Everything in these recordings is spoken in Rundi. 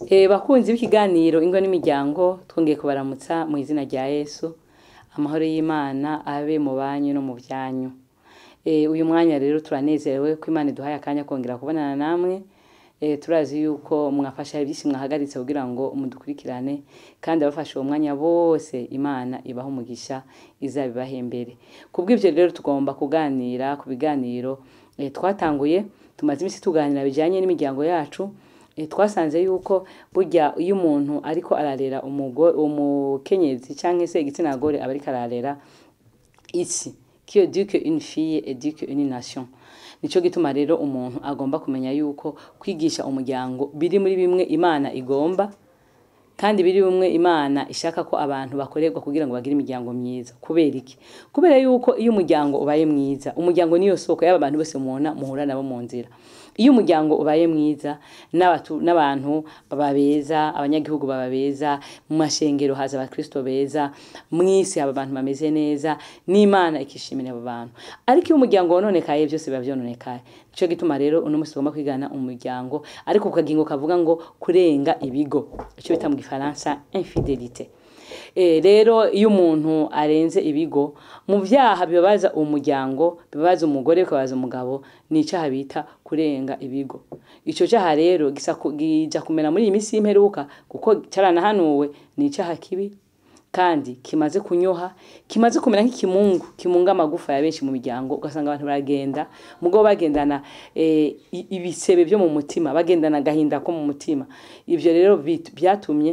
Eh, bakunzi b'ikiganiro ingo n'imiryango twongeye kubaramutsa mu izina rya Yesu amahoro y'Imana abe mu banyu no mu byanyu Eh, uyu mwanya rero turanezerewe ko Imana iduhaye akanya kongera kubonana namwe Eh, turazi yuko mwafasha byinshi mwahagaritse kugira ngo mudukurikirane kandi abafashe uwo mwanya bose Imana ibaha umugisha izabibahembere kubw'ivyo rero tugomba kuganira ku biganiro eh, twatanguye tumaze iminsi tuganira bijanye n'imiryango yacu Eh, twasanze yuko burya iyo umuntu ariko ararera umugo- umukenyezi canke se igitsina gore aba ariko ararera isi qui éduque une fille éduque une nation nico gituma rero umuntu agomba kumenya yuko kwigisha umuryango biri muri bimwe imana igomba kandi biri bimwe imana ishaka ko abantu bakorerwa kugira ngo bagire imiryango myiza kubera iki kubera yuko iyo umuryango ubaye mwiza umuryango niyo soko y'aba bantu bose mubona muhura nabo mu nzira iyo umuryango ubaye mwiza n'abatu- n'abantu baba beza abanyagihugu baba beza mu mashengero haza abakristo beza mw'isi haba abantu bameze neza n'imana ikishimira abo bantu ariko iyo umuryango wononekaye byose biba vyononekaye nico gituma rero uno musi tugomba kwigana umuryango ariko ku kagingo kavuga ngo kurenga ibigo ico bita mu gifaransa infidelite Eh, rero iyo umuntu arenze ibigo mu vyaha bibabaza umuryango bibabaza umugore bikababaza umugabo ni icaha bita kurenga ibigo ico caha rero gisa ku- gija kumera muri iyi misi y'imperuka kuko caranahanuwe ni icaha kibi kandi kimaze kunyoha kimaze kumera nk'ikimungu kimunga amagufa ya benshi mu miryango ugasanga abantu baragenda mugabo bagendana eh, i- ibisebe vyo mu mutima bagendana agahinda ko mu mutima ivyo rero bit- vyatumye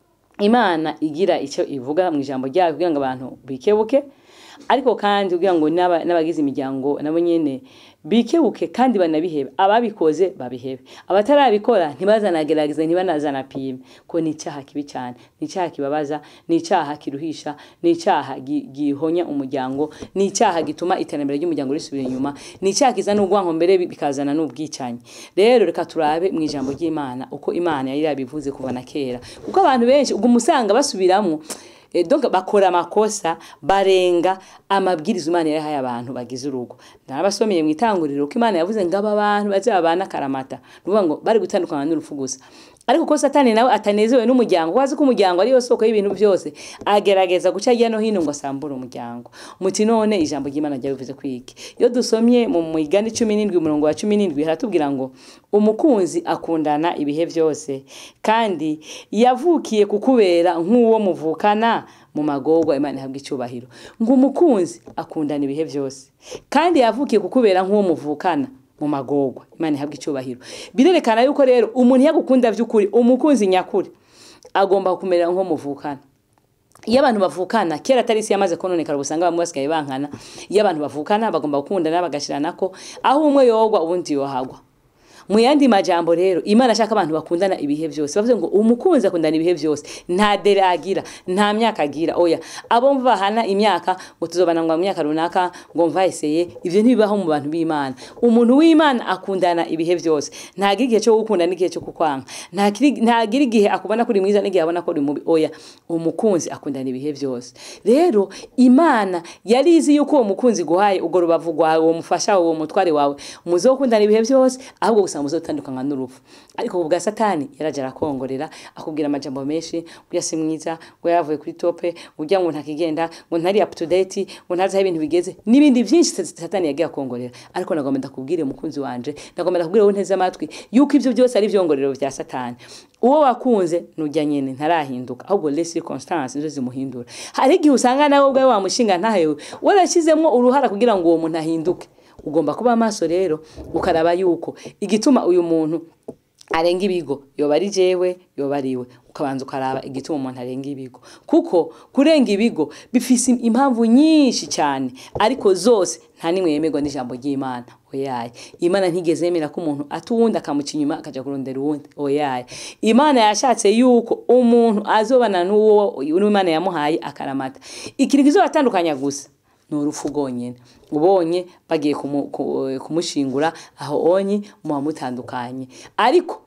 imana igira icyo ivuga mu ijambo ryayo kugira ngo abantu bikebuke ariko kandi kugira ngo n'aba- n'abagize imiryango nabo nyene bikebuke kandi banabihebe ababikoze babihebe abatarabikora ntibazanagerageze ntibanazanapime ko ni icyaha kibi cyane ni icyaha kibabaza ni icyaha kiruhisha ni icyaha gi- gihonya umuryango ni icyaha gituma iterambere ry'umuryango risubira inyuma ni icyaha kizana urwanko mbere bi- bikazana n'ubwicanyi rero reka turabe mu ijambo ry'imana uko imana yari yabivuze kuva na kera kuko abantu benshi uguma usanga basubiramwo Eh, donc bakora amakosa barenga amabwiriza imana yarahaye abantu bagize urugo narabasomeye mu itanguriro ko imana yavuze ngo aba bantu bazabana akaramata nuvuga ngo bari gutandukana n'urupfu gusa ariko ko satani nawe atanezewe n'umuryango kuko azi ko umuryango ariyo soko y'ibintu byose agerageza guca hirya no hino ngo asambure umuryango muti none ijambo ry'imana ryabivuze kwiki iyo dusomye mu migani cumi n'indwi umurongo wa cumi n'indwi haratubwira ngo umukunzi akundana ibihe byose kandi yavukiye kukubera nk'uwo muvukana mu magorwa imana ihabwa icyubahiro ngo umukunzi akundana ibihe byose kandi yavukiye kukubera nk'uwo muvukana mu magorwa imana ihabwa icyubahiro birerekana yuko rero umuntu yagukunda by'ukuri umukunzi nyakuri agomba kumera nk'uwo muvukana iyo abantu bavukana kera atari isi yamaze kononekara ubusanga bamwe basigaye bankana iyo abantu bavukana bagomba gukundana bagashirana ko aho umwe yogwa ubundi yohagwa mu yandi majambo rero imana ashaka abantu bakundana ibihe byose bavuze ngo umukunzi akundana ibihe byose nta dere agira nta myaka agira oya abo bahana imyaka ngo tuzobana ngo mu myaka runaka ngo mva eseye ivyo ntibibaho mu bantu b'imana umuntu w'imana akundana ibihe byose ntagira igihe cyo gukunda n'igihe cyo kukwanga ntakiri- ntagira igihe akubona kuri mwiza n'igihe abona ko uri mubi oya umukunzi akundana ibihe byose rero imana yari izi yuko uwo mukunzi guhaye urwo rubavu rwawe uwo mufasha wawe uwo mutware wawe muzokundana ibihe byose ahubwo gusa muzotandukanywa n'urupfu ariko ku bwa satani yaraje arakongorera akubwira amajambo menshi ngo si mwiza ngo yaravuye kuri tope ngo ujya ngo ntakigenda ngo ntari up to date ngo ntazi aho ibintu bigeze n'ibindi byinshi satani yagiye akongorera ariko nagomba ndakubwire mukunzi wanje nagomba ndakubwire wowe nteze amatwi yuko ibyo byose ari ivyongorero vya satani uwo wakunze nujya nyene ntarahinduka ahubwo les circonstances nizo zimuhindura hari igihe usanga nawe ubwawe wamushinga ntahewe warashyizemwo uruhara kugira ngo uwo muntu ahinduke ugomba kuba amaso rero ukaraba yuko igituma uyu muntu arenga ibigo yoba ari jewe yoba ari we ukabanza ukaraba igituma umuntu arenga ibigo kuko kurenga ibigo bifise impamvu nyinshi cyane ariko zose nta nimwe yemerwa n'ijambo ry'imana oyaye imana ntigeze yemera ko umuntu ata uwundi akamuca inyuma akaja kurondera uwundi oyaye imana yashatse yuko umuntu azobana n'uwo n'imana yamuhaye akaramata ikintu kizobatandukanya gusa ni urupfu rwonyine ubonye bagiye kumu- ku- kumushingura aho onye muba mutandukanye ariko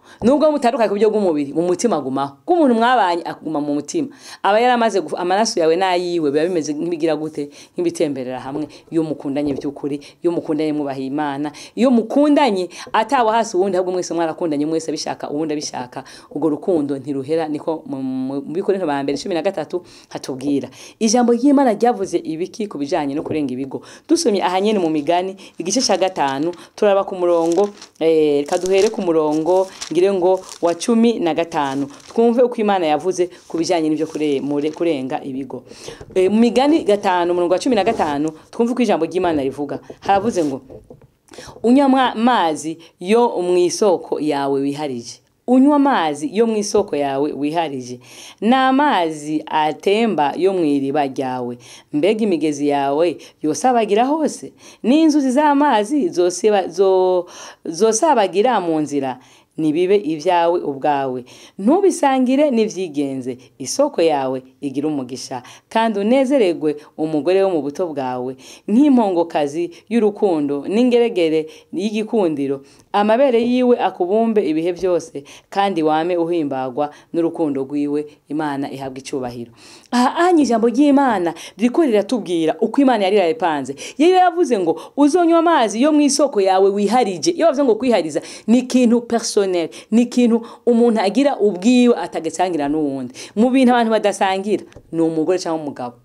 nubwo mutandukanye ku buryo bw'umubiri mu mutima agumaho k'umuntu mwabanye aguma mu mutima aba yaramaze gu- amaraso yawe n'ayiwe biba bimeze nk'ibigira gute nk'ibitemberera hamwe iyo mukundanye by'ukuri iyo mukundanye mwubahiye imana iyo mukundanye atawe hasi uwundi ahubwo mwese mwarakundanye mwese abishaka uwundi abishaka urwo rukundo ntiruhera niko mu mu- mu bikorinto ba mbere cumi na gatatu hatubwira ijambo ry'imana ryavuze ibiki ku bijanye no kurenga ibigo dusomye ahanyene mu migani igice ca gatanu turaba ku murongo eh, reka duhere ku murongo ngire ngo wa cumi na gatanu twumve uko imana yavuze ku bijanye n'ivyo kure- mure- kurenga ibigo Eh, mu migani gatanu umurongo wa cumi na gatanu twumve uko ijambo ry'imana rivuga haravuze ngo unywa ama- amazi yo mu isoko yawe wiharije unywa amazi yo mu isoko yawe wiharije ni amazi atemba yo mu iriba ryawe mbega imigezi yawe yosabagira hose n'inzuzi z'amazi zosiba- zo- zosabagira mu nzira nibibe ibyawe ubwawe ntubisangire n'ivyigenze isoko yawe igira umugisha kandi unezeregwe umugore wo mu buto bwawe nk'impongokazi y'urukundo n'ingeregere y'igikundiro amabere yiwe akubumbe ibihe byose kandi wame uhimbagwa n'urukundo rwiwe imana ihabwa icyubahiro aha anya ijambo ry'imana ririko riratubwira uko imana yari yarayipanze yari yaravuze ngo uzonywa amazi yo mu isoko yawe wiharije iyo bavuze ngo kwihariza ni ikintu personnel ni ikintu umuntu agira ubwiwe atagasangira n'uwundi mu bintu abantu badasangira ni umugore cyangwa umugabo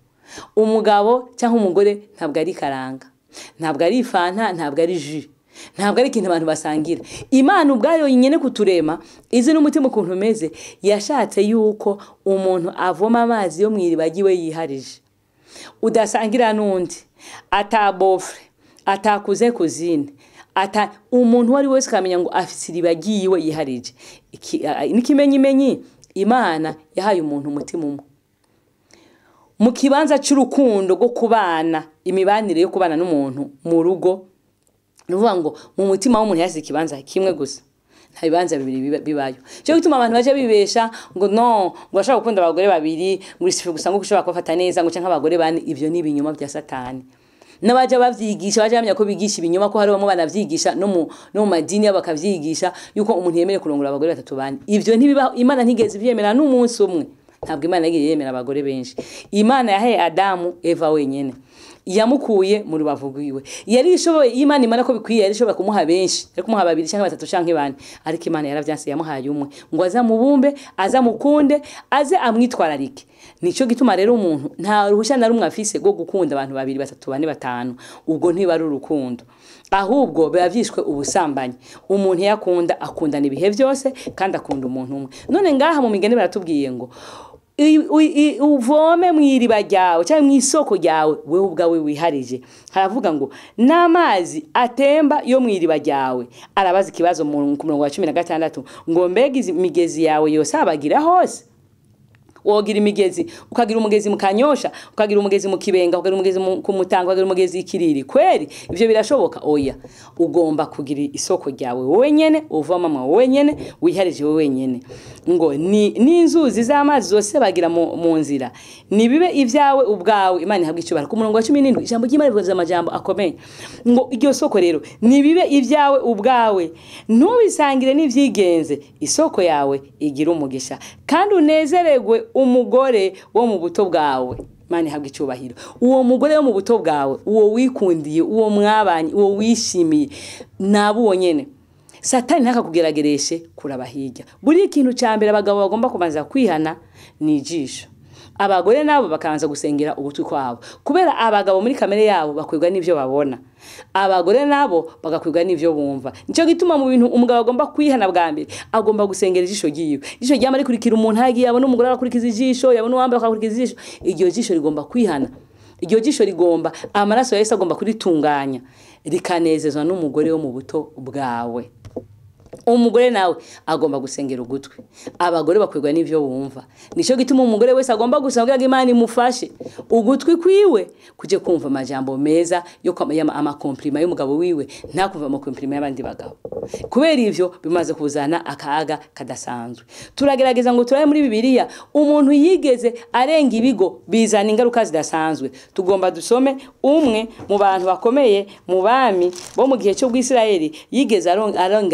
umugabo cyangwa umugore ntabwo ari karanga ntabwo ari fanta ntabwo ari jus ntabwo ari ikintu abantu basangira imana ubwayo nyine kuturema izi n'umutima ukuntu umeze yashatse yuko umuntu avoma amazi yo mu iriba ryiwe yiharije udasangira n'undi atabofure atakuze kuzine ata umuntu uwo ari we wese akamenya ngo afite iriba ryiwe yiharije Iki- a- n'ikimenyimenyi imana yahaye umuntu umutima umwe mu kibanza cy'urukundo rwo kubana imibanire yo kubana n'umuntu mu rugo ni ukuvuga ngo mu mutima w'umuntu yasize ikibanza kimwe gusa nta bibanza bibiri biba- bibayo cyo gituma abantu baje bibesha ngo no ngo bashobora gukunda abagore babiri ngo isife gusa ngo ushobora kubafata neza ngo cyangwa abagore bane ivyo ni ibinyoma bya satani n'abaja bavyigisha baje bamenya ko bigisha ibinyoma ko hari bamwe banavyigisha no mu no mu madini yabo bakavyigisha yuko umuntu yemerewe kurongora abagore batatu bane ivyo ntibibaho imana ntigeze ivyemera n'umunsi umwe ntabwo imana yagiye yemera abagore benshi imana yahaye adamu eva wenyene yamukuye mu rubavu rwiwe yari ishoboye iyo imana imana ko bikwiye yari ishoboye kumuha benshi yari kumuha babiri cyangwa batatu cyangwa bane ariko imana yaravyanse yamuhaye umwe ngo aze amubumbe aze amukunde aze amwitwararike nico gituma rero umuntu nta ruhushya na rumwe afise rwo gukunda abantu babiri batatu bane batanu ubwo ntiba ari urukundo ahubwo biba vyishwe ubusambanyi umuntu iyo akunda akundana ibihe byose kandi akunda umuntu umwe none ngaha mu migani baratubwiye ngo i- i- i- uvome mu iriba ryawe cyangwa mu isoko ryawe wewe ubwawe wiharije haravuga ngo n'amazi atemba yo mu iriba ryawe arabaza ikibazo mu ku murongo wa cumi na gatandatu ngo mbega izi migezi yawe yose abagira hose wogira imigezi ukagira umugezi mu kanyosha ukagira umugezi mu kibenga ukagira umugezi mu- ku mutanga ukagira umugezi ikiriri kweri ivyo birashoboka oya ugomba kugira isoko ryawe wowe nyene uvomamwa wowe nyene wiharije wowe wenyene ngo ni n'inzuzi z'amazi zose bagira mu, mu nzira nibibe ivyawe ubwawe imana ihabwa icubahiro ku murongo wa cumi n'indwi ijambo ry'imana rivuze amajambo akomeye ngo iryo soko rero nibibe ivyawe ubwawe ntubisangire n'ivyigenze isoko yawe igira umugisha kandi unezeregwe umugore wo mu buto bwawe Imana ihabwa icyubahiro uwo mugore wo mu buto bwawe uwo wikundiye uwo mwabanye uwo wishimiye naba uwo nyene satani ntakakugeragereshe kuraba hirya buri ikintu cya mbere abagabo bagomba kubanza kwihana ni ijisho abagore nabo bakabanza gusengera ugutwi kwabo kubera abagabo muri kamere yabo bakwirwa n'ivyo babona abagore nabo bagakwirwa n'ivyo bumva nico gituma mu bintu umugabo agomba kwihana bwa mbere agomba gusengera ijisho ryiwe ijisho ryama rikurikira umuntu hagiye abona umugore agakurikiza ijisho yabona uwambaye akakurikiza ijisho iryo jisho rigomba kwihana iryo jisho rigomba amaraso ya Yesu agomba kuritunganya rikanezezwa n'umugore wo mu buto bwawe umugore nawe agomba gusengera ugutwi abagore bakwirwa n'ivyo bumva nico gituma umugore wese agomba gusaba kugira ngo imana imufashe ugutwi kwiwe kuje kumva amajambo meza yo kwama- yama- amakomplima y'umugabo wiwe ntakumva amakomplima y'abandi bagabo kubera ivyo bimaze kuzana akaga kadasanzwe turagerageza ngo turabe muri bibiliya umuntu yigeze arenga ibigo bizana ingaruka zidasanzwe tugomba dusome umwe mu bantu bakomeye mu bami bo mu gihe cyo bw'isirayeli yigeze aron- arenga ibigo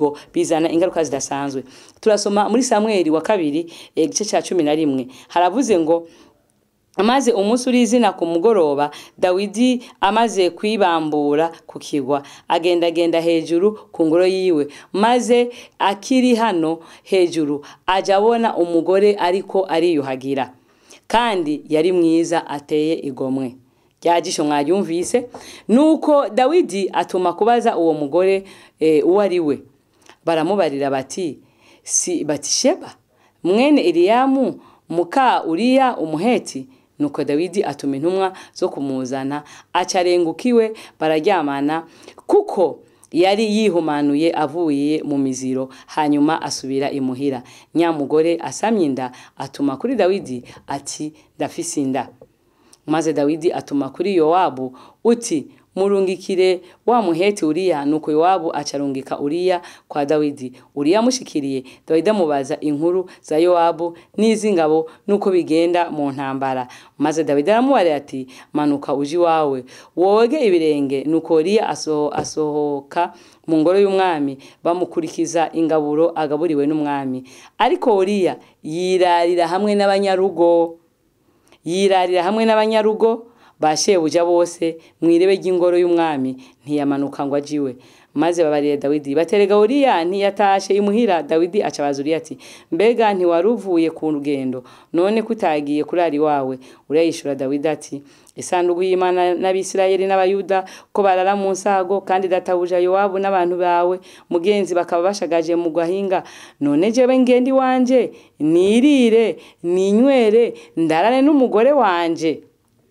ariko bizana ingaruka zidasanzwe turasoma muri samweli wa kabiri eh, igice cya cumi na rimwe haravuze ngo maze umunsi urizina ku mugoroba dawidi amaze kwibambura ku kigwa agendagenda hejuru ku ngoro yiwe maze akiri hano hejuru ajya abona umugore ariko ariyuhagira kandi yari mwiza ateye igomwe rya jisho mwaryumvise nuko dawidi atuma kubaza uwo mugore eh, uwo ari we baramubarira bati si batisheba mwene iriyamu muka uriya umuheti nuko dawidi atuma intumwa zo kumuzana acarengukiwe bararyamana kuko yari yihumanuye avuye mu miziro hanyuma asubira imuhira nyamugore asamye inda atuma kuri dawidi ati ndafise inda maze dawidi atuma kuri yowabu uti murungikire wa muheti uriya nuko yowabu acarungika uriya kwa dawidi uriya amushikiriye dawidi amubaza inkuru za yowabu n'iz'ingabo nuko bigenda mu ntambara maze dawidi aramubarira ati manuka uje iwawe woge ibirenge nuko uriya asoho, asohoka mu ngoro y'umwami bamukurikiza ingaburo agaburiwe n'umwami ariko uriya yirarira hamwe n'abanyarugo yirarira hamwe n'abanyarugo ba shebuja bose mu irebe ry'ingoro y'umwami ntiyamanuka ngo ajiwe maze babarire dawidi baterega uriya ntiyatashe imuhira dawidi acabaza uriya ati mbega ntiwari uvuye ku rugendo none kutagiye kurara iwawe uriya yishura dawidi ati isanduku y'imana n'abisirayeli n'abayuda ko barara mu nsago kandi databuja yowabu n'abantu bawe mugenzi bakaba bashagaje mu gahinga none jewe ngende iwanje nirire ninywere ndarane n'umugore wanje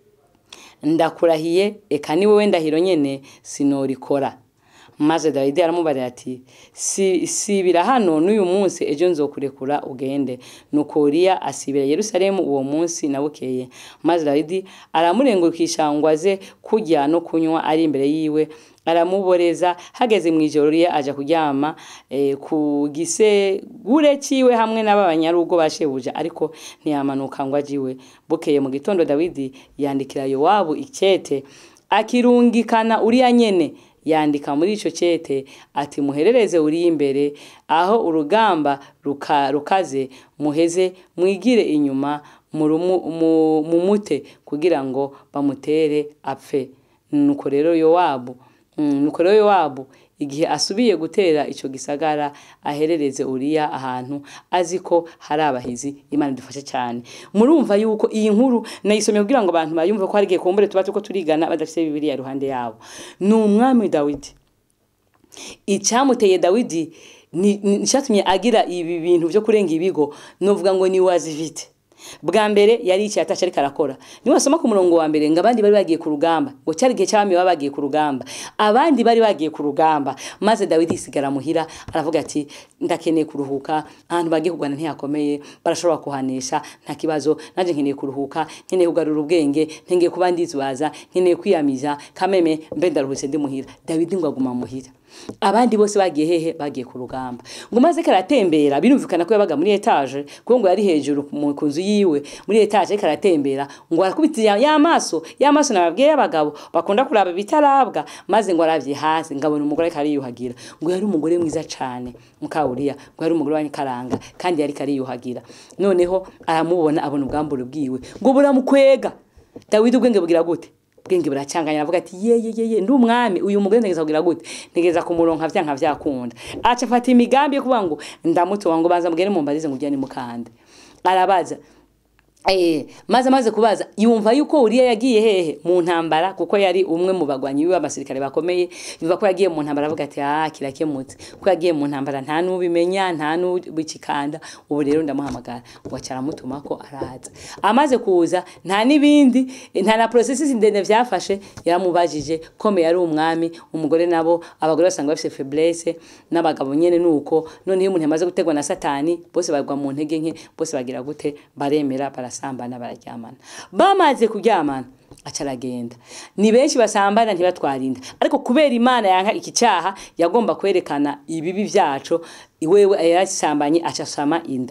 ndakurahiye eka ni wowe ndahiro nyene sinorikora maze dawidi aramubarira ati si sibira hano n'uyu munsi ejo nzokurekura ugende nuko uriya asibira yerusalemu uwo munsi na bukeye maze dawidi aramurengukisha ngo aze kurya no kunywa ari imbere yiwe aramuboreza hageze mu ijoro riye aja kuryama eh, ku gisegure ciwe hamwe n'abanyarugo bashebuja ariko ntiyamanuka ngo ajiwe bukeye mu gitondo dawidi yandikira yowabu icyete akirungikana uriya nyene yandika muri ico cete ati muherereze uri imbere aho urugamba ruka, rukaze muheze mwigire inyuma mumute kugira ngo bamutere apfe nuko rero yowabu nuko rero yowabu igihe asubiye gutera ico gisagara aherereze uriya ahantu azi ko hari abahizi imana idufashe cyane murumva yuko iyi nkuru nayisomye kugira ngo abantu bayumve ko hari igihe kumbure tuba turiko turigana badafite bibiliya iruhande yabo ni umwami dawidi icyamuteye dawidi nicyatumye agira ibi bintu byo kurenga ibigo nuvuga ngo ni wazifite bwa mbere yari icyo yatashe ariko arakora niwasoma ku murongo wa mbere ngo abandi bari bagiye ku rugamba ngo cyari igihe cy'abami baba bagiye ku rugamba abandi bari bagiye ku rugamba maze dawidi yisigara muhira aravuga ati ndakeneye kuruhuka ahantu bagiye kurwana ntihakomeye barashobora kuhanesha nta kibazo nanjye nkeneye kuruhuka nkeneye kugarura ubwenge nkeneye kuba ndizwaza nkeneye kwiyamiza kameme mbe ndaruhutse ndi muhira dawidi ngo aguma muhira abandi bose bagiye hehe bagiye ku rugamba ngo maze karatembera birumvikana ko yabaga muri etage kuko ngo yari hejuru ku nzu yiwe muri etage ariko aratembera ngo arakubita y'amaso y'amaso nababwiye y'abagabo bakunda kuraba bitarabwa maze ngo aravye hasi ngabona umugore ariko ariyuhagira ngo yari umugore mwiza cane mukawuriya ngo yari umugore w'anyikaranga kandi yari ariyuhagira noneho aramubona abona ubwambure bwiwe ngo buramukwega dawidi ubwenge bugira gute ubwenge buracanganya avuga ati ye ye ye ndi umwami uyu mugore ntegeza kugira gute ntegeza kumuronka vyanka vyakunda aca afata imigambi yo kuvuga ngo ndamutuwa ngo baza mugere mu mbarize ngo ujyane mukande arabaza Eh, maze amaze kubaza yumva yuko Uriya yagiye hehe mu ntambara kuko yari umwe mu bagwanyi b'abasirikare bakomeye biva ko yagiye mu ntambara avuga ati ah kirakemutse ko yagiye mu ntambara nta nubimenya nta nubikikanda ubu rero ndamuhamagara ngo acaramutuma ko araza amaze kuza nta nibindi nta na processes ndende vyafashe yaramubajije kome yari umwami umugore nabo abagore basanga bafise faiblesse n'abagabo nyene nuko none iyo umuntu yamaze gutegwa na satani bose bagwa mu ntege nke bose bagira gute baremera barasambana bararyamana bamaze kuryamana aca aragenda ni benshi basambana ntibatwarinda ariko kubera imana yanka iki cyaha yagomba kwerekana ibibi vyaco iwewe yarasambanye aca asama inda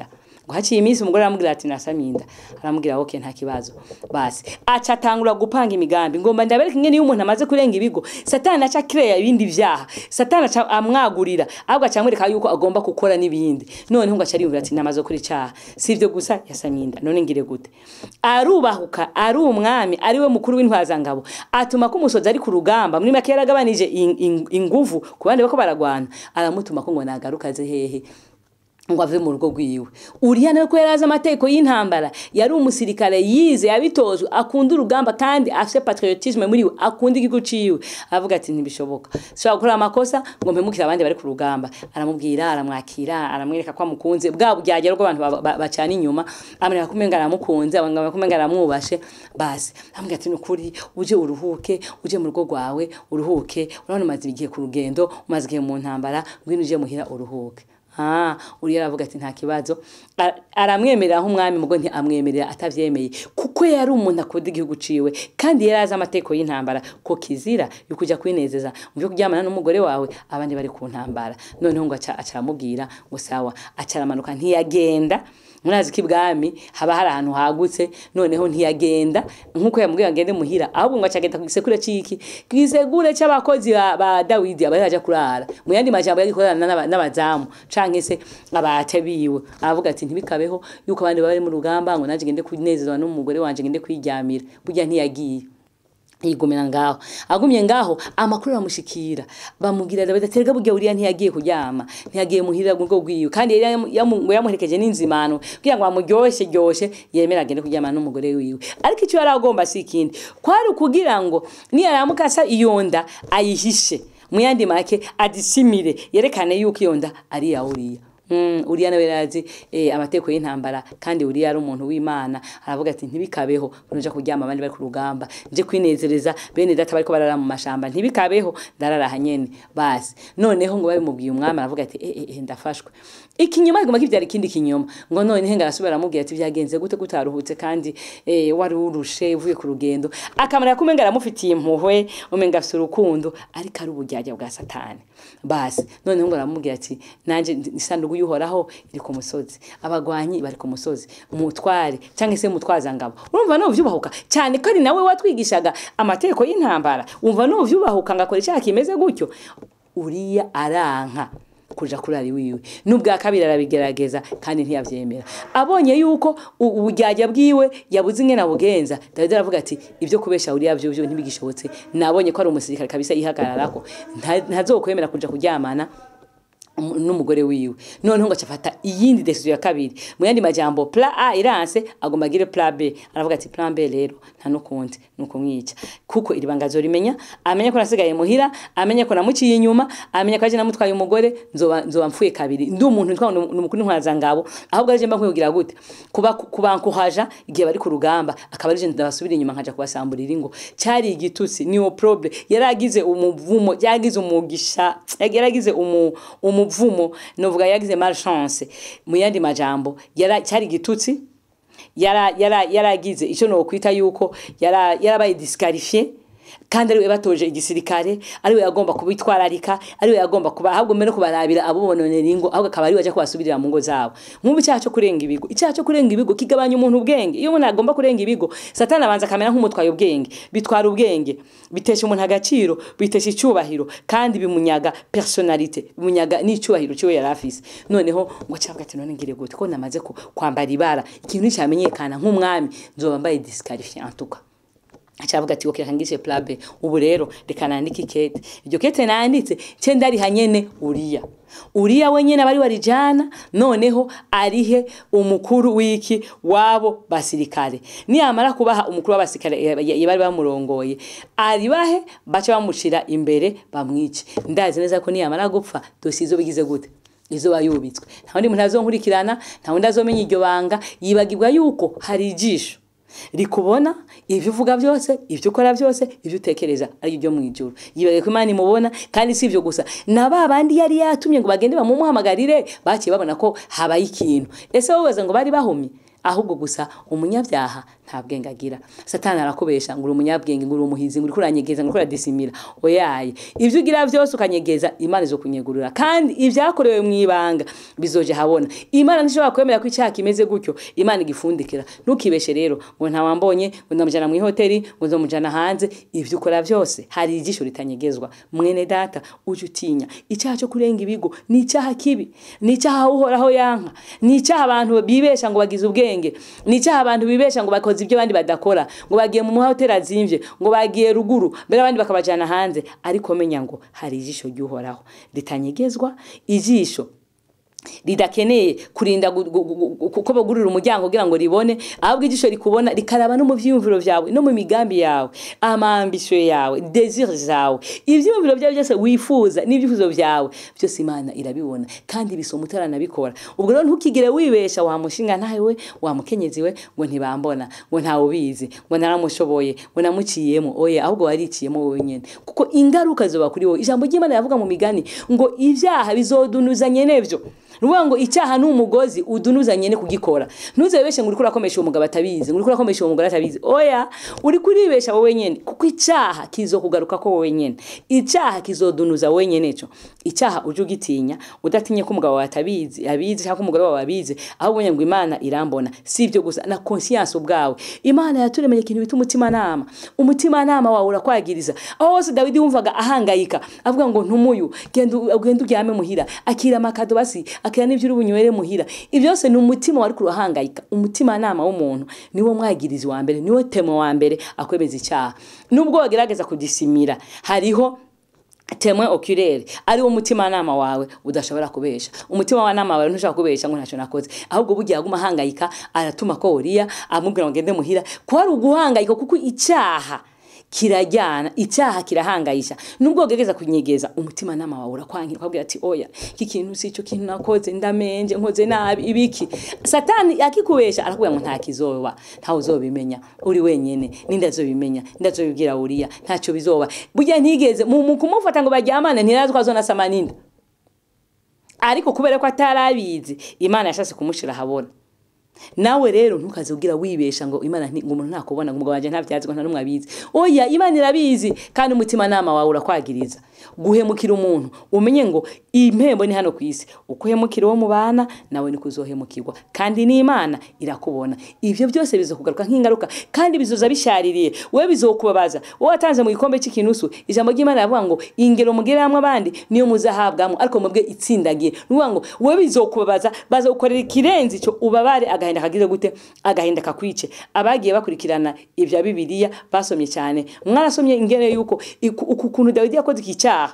ngo haciye iminsi umugore aramubwira ati nasamye inda aramubwira ok nta kibazo basi aca atangura gupanga imigambi ngomba ndabereka ingene iyo umuntu amaze kurenga ibigo satani aca kireya ibindi vyaha satani aca amwagurira ahubwo aca amwereka yuko agomba gukora n'ibindi noneho ngo aca ariyumvira ati namaze kuri icaha si ivyo gusa yasamye inda none ngire gute arubahuka ari umwami ari we mukuru w'intwazangabo atuma ko umusozi ari ku rugamba muri make yaragabanije in- in- inguvu ku bandi bako baragwana aramutuma ko ngo nagaruka aze hehe ngo ave mu rugo rwiwe uriya nawe ko yari azi amategeko y'intambara yari umusirikare yize yabitozwe akunda urugamba kandi afite patriotisme muri we akunda igihugu ciwe aravuga ati ntibishoboka shobora gukora amakosa ngo mpemukire abandi bari ku rugamba aramubwira aramwakira aramwereka ko amukunze bwa buryagero bw'abantu ba- ba- bacana inyuma amwereka ko umenga aramukunze amwereka ko umenga aramwubashe basi aramubwira ati nukuri uje uruhuke uje mu rugo rwawe uruhuke urabona umaze igihe ku rugendo umaze igihe mu ntambara ngwino uje muhira uruhuke Ah, uriya aravuga ati nta kibazo A- aramwemerera nk'umwami mugo ntiamwemerera atavyemeye kuko yari umuntu akunda igihugu ciwe kandi yari azi amategeko y'intambara ko kizira yo kuja kwinezeza mu vyo kuryamana n'umugore wawe abandi bari ku ntambara noneho ngo aca aca aramubwira ngo sawa aca aramanuka ntiyagenda murazi ko ibwami haba hari ahantu hagutse noneho ntiyagenda nk'uko yamubwiye agende muhira ahubwo ngo acagenda ku gisekure ciki ku gisekure c'abakozi ba, ba dawidi aba yaja kurara mu yandi majambo yagikorana n'aba- n'abazamu canke se abate biwe aravuga ati ntibikabeho yuko abandi baba bari mu rugamba ngo naje ngende kunezezwa n'umugore wanje ngende kwiryamira burya ntiyagiye yigumira ngaho agumye ngaho amakuru aramushikira bamubwira Dawidi ati erega burya uriya ntiyagiye kuryama ntiyagiye muhira mu rugo rwiwe kandi yari yamu- yamu- ngo yamuherekeje n'inzimano kugira ngo amuryoshe ryoshe yemera agende kuryamana n'umugore wiwe ariko icyo yari agomba si ikindi kwari ukugira ngo niyaramuka asa iyo nda ayihishe mu yandi make adisimire yerekane yuko iyo nda ari iya uriya Mm, uriya nawe yarazi eh, amategeko y'intambara kandi uriya ari umuntu w'imana aravuga ati ntibikabeho nuja kuryama abandi bari ku rugamba nje kwinezereza bene data bariko barara mu mashamba ntibikabeho ndararaha nyene basi noneho ngo babimubwiye umwami aravuga ati eh, eh, eh, ndafashwe ikinyoma kiguma kivyara ikindi kinyoma ngo noneho ngo arasubira aramubwira ati vyagenze gute gutaruhutse kandi eh, wari urushe uvuye ku rugendo akamara ko umenga aramufitiye impuhwe umenga afise urukundo ariko ari uburyarya bwa satani basi noneho ngo aramubwira ati nanje ndi- isanduku y'uhoraho iri ku musozi abagwanyi bari ku musozi umutware cyangwa se mutwazangabo urumva no vyubahuka cyane ko ari nawe watwigishaga amategeko y'intambara umva no vyubahuka ngakora icyaha kimeze gutyo uriya aranka kuja kurari wiwe n'ubwa kabiri arabigerageza kandi ntiyavyemera abonye yuko u- uburyarya bwiwe yabuze ingene abugenza dawidi aravuga ati ibyo kubesha uriya vyo vyo ntibigishobotse nabonye ko ari umusirikare kabisa yihagararako nta- ntazokwemera kuja kuryamana umu- n'umugore wiwe noneho ngo acafata iyindi decision ya kabiri mu yandi majambo plan A iranse agomba agire plan B aravuga ati plan B rero nta nukundi nuko mwica kuko iri banga rimenya amenye ko nasigaye muhira amenye ko namuciye inyuma amenye ko aje namutwaye umugore nzoba nzoba mfuye kabiri ndi umuntu ntwa numukuru ntwaza ngabo ahubwo aje mba nkwigira gute kuba kubankuhaja igihe bari ku rugamba akaba ari je ndabasubira inyuma nkaja kubasamburira ingo cyari igitutsi niyo problem yaragize umuvumo yagize umugisha yaragize umu, umuvumo novuga yagize malchance mu yandi majambo yara cyari igitutsi yara yara yaragize ico no kwita yuko yara yarabaye disqualifié kandi ariwe batoje igisirikare ariwe yagomba kubitwararika ariwe yagomba kuba ahubwo mbere no kubarabira abo bononera ingo ahubwo akaba ariwe aje kubasubirira mu ngo zabo nk'ubu icyaha cyo kurenga ibigo icyaha cyo kurenga ibigo kigabanya umuntu ubwenge iyo umuntu agomba kurenga ibigo satani abanza akamera nk'umutwaye ubwenge bitwara ubwenge bitesha umuntu agaciro bitesha icyubahiro kandi bimunyaga personalite bimunyaga n'icyubahiro cyiwe yari afise noneho ngo cyangwa ati none ngire gute ko namaze ku- kwambara ibara ikintu cyamenyekana nk'umwami nzoba mbaye disqualifié en tout cas acavuga ati okay kangishe plabe ubu rero reka nandike ikete iryo kete nanditse ce ndariha nyene uriya uriya wenyene abari warijana noneho arihe umukuru wiki wabo basirikare niyamara kubaha umukuru w'abasirikare ya- ya- bari bamurongoye aribahe bace bamushira imbere bamwice ndazi neza ko niyamara gupfa dosi izo bigize gute izoba yubitswe nta wundi muntu azonkurikirana nta wundi azomenya iryo banga yibagirwa yuko hari ijisho rikubona ibyo uvuga byose ibyo ukora byose ibyo utekereza ari ibyo mu ijuru yibagiwe ko imana imubona kandi si ibyo gusa na ba bandi yari yatumye ngo bagende bamumuhamagarire baciye babona ko habaye ikintu ese wowe ngo bari bahumye ahubwo gusa umunyabyaha nta bwenge agira satani arakubesha ngo uri umunyabwenge ngo uri umuhizi ngo uri kuranyegeza ngo uri kuradisimira oyaye ibyo ugira byose ukanyegeza imana izo kunyegurira kandi ibyakorewe mu ibanga bizoje habona imana ntishobora kwemera ko icyaha kimeze gutyo imana igifundikira ntukibeshe rero ngo ntawambonye ngo ndamujyana mu ihoteli ngo ndamujyana hanze ibyo ukora byose hari ijisho ritanyegezwa mwene data ujye utinya icyaha cyo kurenga ibigo ni icyaha kibi ni icyaha uhoraho yanka ni icyaha abantu bibesha ngo bagize ubwenge ni icyaha abantu bibesha ngo bakoze ibyo abandi badakora ngo bagiye mu mahoteli azimvye ngo bagiye ruguru mbere abandi bakabajyana hanze ariko menya ngo hari ijisho ry'uhoraho ritanyegezwa ijisho ridakeneye kurinda ko bagurira umuryango kugira ngo ribone ahubwo ijisho rikubona rikaraba no mu byiyumviro byawe no mu migambi yawe amambisho yawe desire zawe ibyiyumviro byawe byose wifuza n'ibyifuzo byawe byose imana irabibona kandi bisoma utaranabikora ubwo rero ntukigire wibesha wamushinga ntawe wamukenyezi we ngo ntibambona ngo ntawe ubizi ngo naramushoboye ngo namuciyemo oye ahubwo wariciyemo wowe nyine kuko ingaruka zoba kuri wowe ijambo ry'imana yavuga mu migani ngo ibyaha bizodunuzanye n'ibyo nuvuga ngo icyaha ni umugozi udunuzanye ne kugikora ntuzebeshe ngo uri kurakomesha uwo mugabo atabizi ngo uri kurakomesha uwo mugore atabizi oya uri kuribesha wowe nyene kuko icyaha kizokugaruka ko wowe nyene icyaha kizodunuza wowe nyene cyo icyaha uje ugitinya udatinye ko umugabo wawe atabizi abizi cyangwa umugore wawe abizi ahubwo ngo imana irambona si ibyo gusa na conscience ubwawe imana yaturemeye ikintu bita umutimanama umutimanama wawe urakwagiriza aho hose dawidi wumvaga ahangayika avuga ngo ntumuyu genda ugenda uryame muhira akira amakado basi akira n'ibyo uri bunywere muhira ibyo byose ni umutima wari kurahangayika umutimanama w'umuntu niwo mwagirizi wa mbere niwo temo wa mbere akwemeza icyaha nubwo wagerageza kugisimira hariho temwe okurere ari wo mutimanama wawe udashobora kubesha umutima wa nama wawe ntushobora kubesha ngo ntacyo nakoze ahubwo bugiye aguma ahangayika aratuma ko uriya amubwira ngo ngende muhira ko ari uguhangayika kuko icyaha kirajyana icyaha kirahangayisha nubwo ugerageza kunyegeza umutima nama wawe urakwangira ukabwira ati oya iki kintu si cyo kintu nakoze ndamenje nkoze nabi ibiki satani akikubesha arakubwira ngo nta kizoba ntawe uzobimenya uri wenyene ninde azobimenya ninde azobibwira uriya ntacyo bizoba burya ntigeze mu kumufata ngo baryamane ntirazwa azonasama ninda ariko kubera ko atarabizi imana yashatse kumushira ahabona nawe rero ntukaze ugira wibesha ngo imana ngo umuntu ntakubona ngo umugabo wanjye ntabyazi ngo nta n'umwe abizi oya imana irabizi kandi umutima nama wawe urakwagiriza guhemukira umuntu umenye ngo impembo ni hano ku isi uko uhemukira uwo mubana nawe niko uzohemukirwa kandi n'imana irakubona ibyo byose bizokugaruka nk'ingaruka kandi bizoza bishaririye wowe bizokubabaza wowe watanze mu gikombe cy'ikinusu ijambo ry'imana ravuga ngo ingero mugereramo abandi niyo muzahabwamo ariko mubwe itsindagiye ni ukuvuga ngo wowe bizokubabaza bazagukorera ikirenze icyo ubabare agahinda kagize gute agahinda kakwice abagiye bakurikirana ibya bibiliya basomye cyane mwarasomye ingene yuko ukuntu dawidi yakoze iki cyaha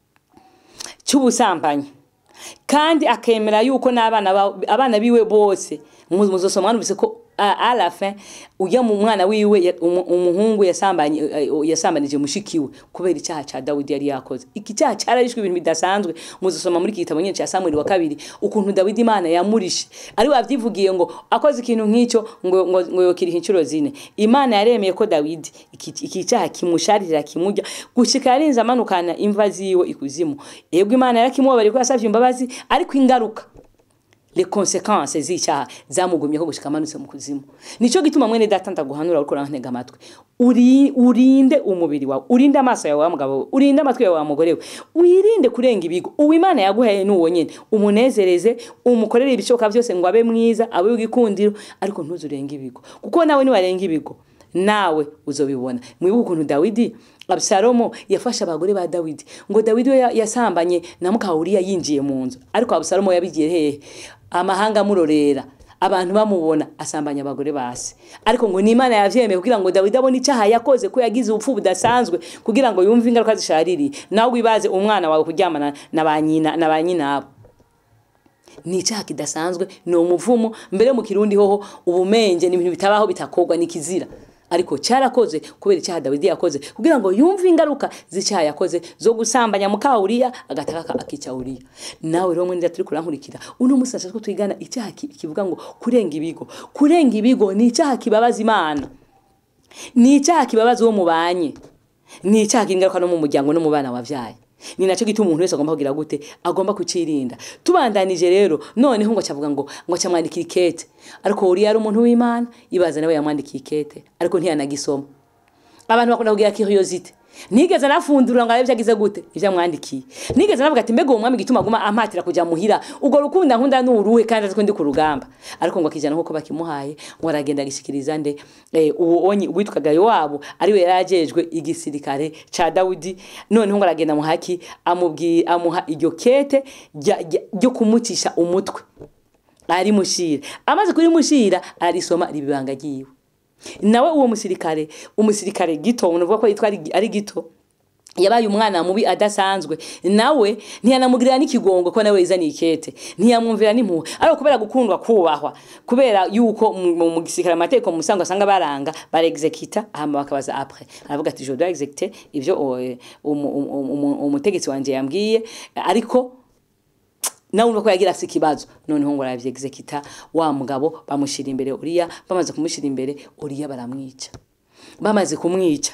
cy'ubusambanyi kandi akemera yuko n'abana abana biwe bose muzosoma mwanumvise ko à la fin ujya mu mwana wiwe umuhungu yasambanye yasambanije mushikiwe kubera icyaha cya Dawidi yari yakoze iki cyaha cyararishwe ibintu bidasanzwe muzosoma muri kitabo nyine cya Samuel wa kabiri ukuntu Dawidi Imana yamurishe ari wavyivugiye ngo akoze ikintu nk'icyo ngo ngo, ngo yokiriha inshuro zine Imana yaremeye ko Dawidi iki cyaha kimusharira kimujya gushika yarinze amanukana imva ziwe ikuzimu yego Imana yarakimubabariye ko yasavye imbabazi ariko ingaruka les conséquences z'icyaha zamugumyeho gushika amanutse mu kuzimu nico gituma mwene data ndaguhanura uriko urantega amatwi uri urinde umubiri wawe urinde amaso yawe wa mugabo urinde amatwi yawe wa mugore we wirinde kurenga ibigo uwo imana yaguhaye n'uwo nyene umunezereze umukorere ibishoboka byose ngo abe mwiza abe w'igikundiro ariko ntuzurenge ibigo kuko nawe niwarenga ibigo nawe uzobibona mwibuke ukuntu dawidi abusalomo yafashe abagore ba dawidi ngo dawidi we yasambanye na mukawuriya yinjiye mu nzu ariko abusalomo yabigiye hehe amahanga amurorera abantu bamubona asambanya abagore base ariko ngo ni imana yavyemeye kugira ngo dawidi abone icyaha yakoze ko yagize ubupfu budasanzwe kugira ngo yumve ingaruka zishaririye nawe wibaze umwana wawe kuryamana na ba nyina na ba nyinabo ni icyaha kidasanzwe ni umuvumo mbere mu kirundi hoho ubumenge ni ibintu bitabaho bitakorwa ni kizira ariko cyarakoze kubera icyaha Dawidi yakoze kugira ngo yumve ingaruka z'icyaha yakoze zo gusambanya mukawuriya agataka akica uriya nawe rero mwenda turi kurankurikira uno musaza two twigana icyaha kivuga ngo kurenga ibigo kurenga ibigo ni icyaha kibabaza imana ni icyaha kibabaza uwo mubanye ni icyaha ingaruka no mu muryango no mu bana wabyaye ni nacyo gituma umuntu wese agomba kugira gute agomba kucirinda tubandanije rero noneho ngo acavuga ngo ngo acamwandikira ikete ariko uriya ari umuntu w'imana ibaza nawe yamwandikiye ikete ariko ntiyanagisoma abantu bakunda kugira curiosity nigeze anafundura ngo arebe agize gute ivyo amwandikiye nigeze anavuga ati mbega uwo mwami gituma aguma ampatira kuja muhira ubwo rukunda nkunda nuruhe kandi aziko ndi ku rugamba ariko ngo akijana nkuko bakimuhaye ngo aragenda agishikiriza nde eh, uwo onyi witwaga Yowabu ari we yarajejwe igisirikare ca Dawidi noneho ngo aragenda muhaki amubwiye amuha iryo kete rya- rya- ryo kumutisha umutwe ari mushira amaze kuri mushira arisoma ribibanga ryiwe nawe uwo musirikare umusirikare gito unavuga ko yitwa ari- ari gito yabaye umwana mubi adasanzwe nawe ntiyanamugirira n'ikigongo ko nawe yizaniye ikete ntiyamwumvira n'impuhwe ariko kubera gukundwa kubahwa kubera yuko mu- mu mu gisirikare amategeko mu musango asanga baranga barexekita hama bakabaza après aravuga ati je dois exécuter ivyo eh, umu- umu- umu- umutegetsi wanje yambwiye ariko nawe urumva ko yagira afite ikibazo noneho ngo aravyexekita wa mugabo bamushira imbere uriya bamaze kumushira imbere uriya baramwica bamaze kumwica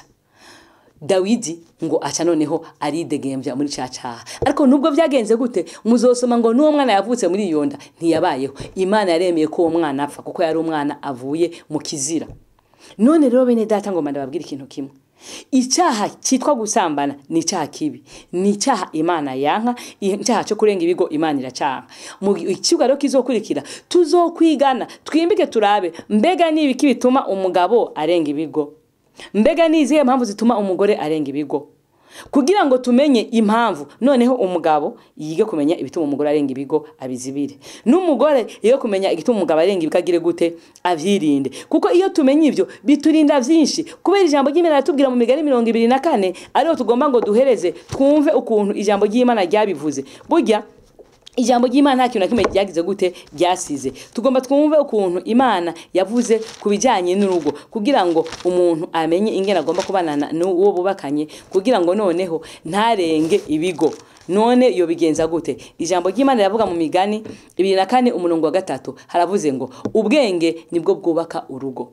dawidi ngo aca noneho aridegembya muri ca caha ariko nubwo vyagenze gute muzosoma ngo n'uwo mwana yavutse muri iyo nda ntiyabayeho imana yaremeye ko uwo mwana apfa kuko yari umwana avuye mu kizira none rero bene data ngomba ndababwira ikintu kimwe icyaha cyitwa gusambana ni icyaha kibi ni icyaha imana yanka icyaha cyo kurenga ibigo imana iracaha mu kibuga rero kizokurikira tuzokwigana twimbike turabe mbega ni ibiki bituma umugabo arenga ibigo mbega ni izihe mpamvu zituma umugore arenga ibigo kugira ngo tumenye impamvu noneho umugabo yige kumenya ibituma umugore arenga ibigo abizibire n'umugore yige kumenya igituma umugabo arenga ibigo agire gute avyirinde kuko iyo tumenye ivyo biturinda vyinshi kubera ijambo ry'imana ratubwira mu migani mirongo ibiri na kane ariho tugomba ngo duhereze twumve ukuntu ijambo ry'imana ryabivuze burya ijambo ry'imana nta kintu na kimwe ryagize gute ryasize tugomba twumve ukuntu imana yavuze ku bijyanye n'urugo kugira ngo umuntu amenye ingene agomba kubanana n'uwo bubakanye kugira ngo noneho ntarenge ibigo none iyo bigenza gute ijambo ry'imana riravuga mu migani ibiri na kane umurongo wa gatatu haravuze ngo ubwenge nibwo bwubaka urugo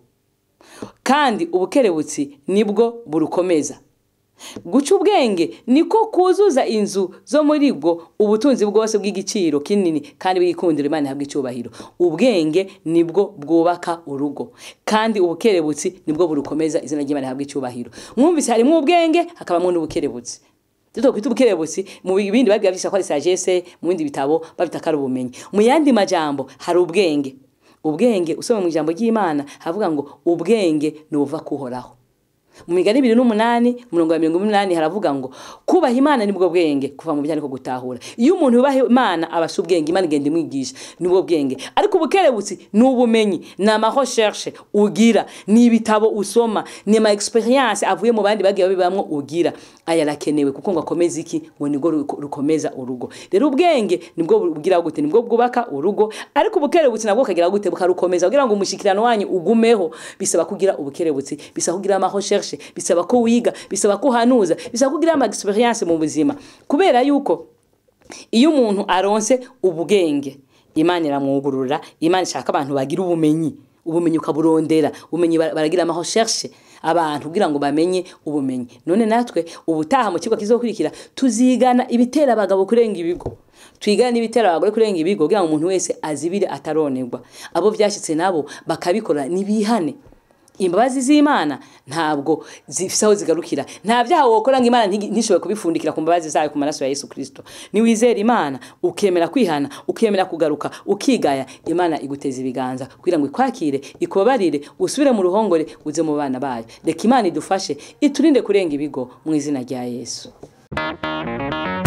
kandi ubukerebutsi nibwo burukomeza guca ubwenge niko kuzuza inzu zo muri bwo ubutunzi bwose bw'igiciro kinini kandi bwikundira imana ihabwa icyubahiro ubwenge nibwo bwubaka urugo kandi ubukerebutsi nibwo burukomeza izina ry'imana ihabwa icyubahiro mwumvise harimo ubwenge hakabamo n'ubukerebutsi Tuto kwita ubukerebutsi mu bindi bagiye bavisa ko ari sagesse mu bindi bitabo babita ko ari ubumenyi mu yandi majambo hari ubwenge ubwenge usoma mu ijambo ry'imana havuga ngo ubwenge ni ubuva kuhoraho mu migani ibiri n'umunani umurongo wa mirongo umunani haravuga ngo kubaha imana nibwo bwenge kuva mu bijyanye no gutahura iyo umuntu yubaha imana aba asa ubwenge imana igenda imwigisha nibwo bwenge ariko ubukerebutsi ni ubumenyi ni amarecherche ugira ni ibitabo usoma ni ama experience avuye mu bandi bagiye babibamwo ugira aya arakenewe kuko ngo akomeze iki ngo nibwo ruko- rukomeza urugo rero ubwenge nibwo bugira gute nibwo bwubaka urugo ariko ubukerebutsi nabwo kagira gute bukarukomeza kugira ngo umushikirano wanyu ugumeho bisaba kugira ubukerebutsi bisaba kugira ama recherche bisaba ko wiga bisaba ko uhanuza bisaba kugira ama experience mu buzima kubera yuko iyo umuntu aronse ubwenge imana iramwugurura imana ishaka abantu bagira ubumenyi ubumenyi ukaburondera ubumenyi bar- baragira ama recherche abantu kugira ngo bamenye ubumenyi none natwe ubutaha mu kigo kizokurikira tuzigana ibitera abagabo kurenga ibigo twigana n'ibitera abagore kurenga ibigo kugira ngo umuntu wese azibire ataronerwa abo vyashitse nabo bakabikora nibihane imbabazi z'imana ntabwo zifise aho zigarukira nta byaha wokora ngo imana ntigi- ntishobore kubifundikira ku mbabazi zayo ku maraso ya yesu kirisito niwizera imana ukemera kwihana ukemera kugaruka ukigaya imana iguteza ibiganza kugira ngo ikwakire ikubabarire usubire mu ruhongore uze mu bana bayo reka imana idufashe iturinde kurenga ibigo mu izina rya yesu